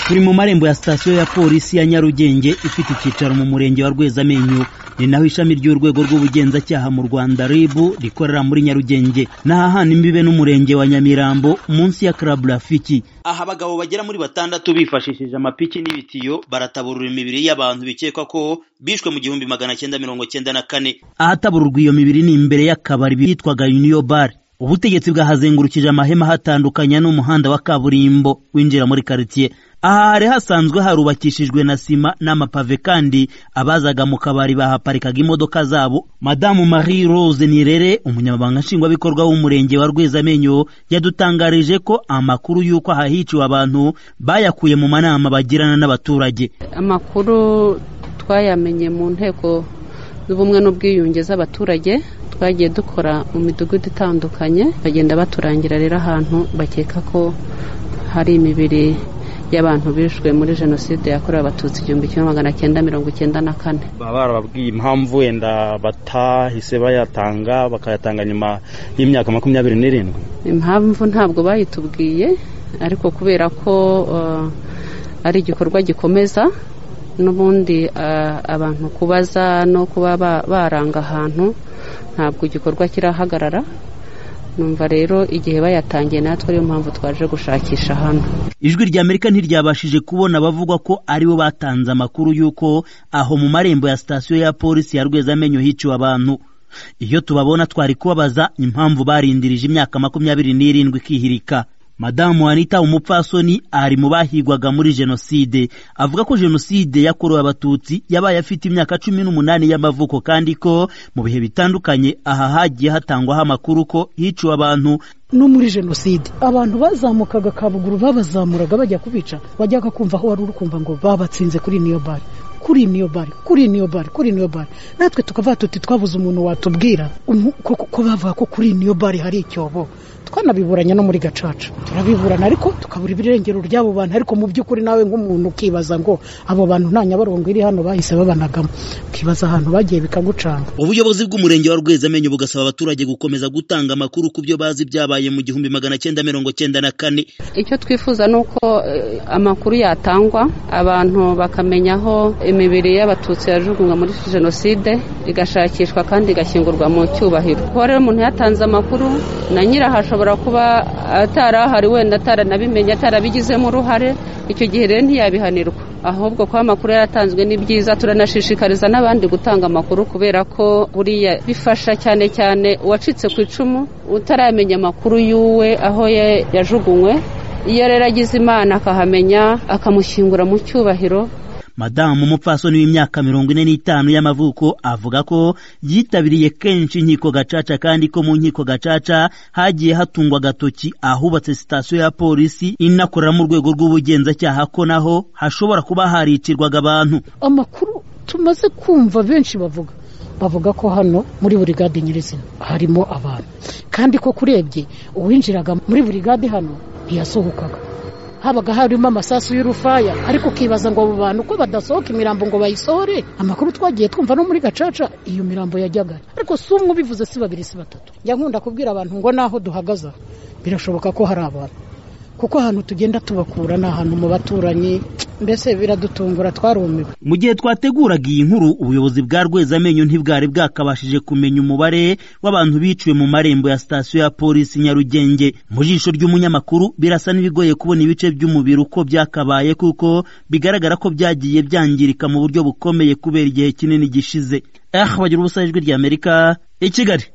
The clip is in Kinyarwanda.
turi mu marembo ya sitasiyo ya polisi ya nyarugenge ifite icyicaro mu murenge wa rwezamenyo ni naho ishami ry'urwego rw'ubugenzacyaha mu rwanda ribu rikorera muri nyarugenge n'ahahana imbibe n'umurenge wa nyamirambo munsi ya club rafiki aha abagabo bagera muri batandatu bifashishije amapiki n'ibitiyo barataburura imibiri y'abantu bikekwa ko bishwe mu gihumbi magana cyenda mirongo cyenda na kane ahatabururwa iyo mibiri ni imbere y'akabari bitwaga uniyo bar ubutegetsi bwahazengurukije amahema hatandukanya n'umuhanda wa kaburimbo winjira muri karitsiye aha hari hasanzwe harubakishijwe na sima n'amapave kandi abazaga mu kabari bahaparikaga imodoka zabo madamu marie rose nirere umunyamabanga nshingwabikorwa w'umurenge wa rwezamenyo yadutangarije ko amakuru y'uko ahahiciwe abantu bayakuye mu manama bagirana n'abaturage amakuru twayamenye mu nteko z'ubumwe n'ubwiyunge z'abaturage twagiye dukora mu midugudu itandukanye bagenda baturangira rero ahantu bakeka ko hari imibiri y'abantu bishwe muri jenoside yakorewe abatutsi igihumbi kimwe magana cyenda mirongo icyenda na kane baba barababwiye impamvu wenda batahise bayatanga bakayatanga nyuma y'imyaka makumyabiri n'irindwi impamvu ntabwo bayitubwiye ariko kubera ko ari igikorwa gikomeza n'ubundi abantu kubaza no kuba baranga ahantu ntabwo igikorwa kirahagarara numva rero igihe bayatangiye natwe ariyo mpamvu twaje gushakisha hano ijwi rya amerika ntiryabashije kubona abavuga ko aribo batanze amakuru y'uko aho mu marembo ya sitasiyo ya polisi ya rwezamenyo hiciwe abantu iyo tubabona twari kubabaza impamvu barindirije imyaka makumyabiri n'irindwi ikihirika madamu anita umupfasoni ari mu bahigwaga muri jenoside avuga ko jenoside yakorewe abatutsi yabaye afite imyaka cumi n'umunani y'amavuko kandi ko mu bihe bitandukanye aha hagiye hatangwaho amakuru ko hiciwe abantu no muri jenoside abantu bazamukaga kabuguru babazamuraga bajya kubica wajyaga kumva aho wari uri kumva ngo babatsinze kuri niyo bare kuri niyo bare kuri niyo bare kuri niyo bare natwe tukavuga tuti twabuze umuntu watubwira ko bavuga ko kuri niyo bare hari icyobo twanabiburanya no muri gacaca turabiburana ariko tukabura ibirengero ry'abo bantu ariko mu by'ukuri nawe nk'umuntu ukibaza ngo abo bantu nta nyabarongo iri hano bahise babanagamo ukibaza ahantu bagiye bikagucanga ubuyobozi bw'umurenge wa rwezamenyo bugasaba abaturage gukomeza gutanga amakuru ku byo bazi byabaye mu gihumbi magana cyenda mirongo cyenda na kane icyo twifuza ni uko amakuru yatangwa abantu bakamenya aho imibiri y'abatutsi yajugunywe muri jenoside igashakishwa kandi igashyingurwa mu cyubahiro kuba rero umuntu yatanze amakuru na nyiraho ashobora kuba atari ahari wenda ataranabimenye atarabigizemo uruhare icyo gihe rero ntiyabihanirwa ahubwo kuba amakuru yaratanzwe ni byiza turanashishikariza n'abandi gutanga amakuru kubera ko buriya bifasha cyane cyane uwacitse ku icumu utaramenya amakuru y'uwe aho yajugunywe iyo rero agize imana akahamenya akamushyingura mu cyubahiro madamu umupfasoni w'imyaka mirongo ine n'itanu y'amavuko avuga ko yitabiriye kenshi inkiko gacaca kandi ko mu nkiko gacaca hagiye hatungwa agatoki ahubatse sitasiyo ya polisi inakoreramo urwego rw'ubugenzacyaha ko naho hashobora kuba haricirwaga abantu amakuru tumaze kumva benshi bavuga bavuga ko hano muri burigade nyirizina harimo abantu kandi ko kurebye uwinjiraga muri burigade hano ntiyasohokaga habaga harimo amasasu y'urufaya ariko ukibaza ngo abo bantu ko badasohoka imirambo ngo bayisohore amakuru twagiye twumva no muri gacaca iyo mirambo yajyaga ariko si umwe ubivuze si babiri si batatu njya nkunda kubwira abantu ngo naho duhagaze birashoboka ko hari abantu kuko ahantu tugenda tubakura ni ahantu mu baturanyi mbese biradutungura twarumiwe mu gihe twateguraga iyi nkuru ubuyobozi bwa rwezamenyo ntibwari bwakabashije kumenya umubare w'abantu biciwe mu marembo ya sitasiyo ya polisi nyarugenge mu jisho ry'umunyamakuru birasa n'ibigoye kubona ibice by'umubiri uko byakabaye kuko bigaragara ko byagiye byangirika mu buryo bukomeye kubera igihe kinini gishize aha bagira ubusa ijwi ry'amerika i kigali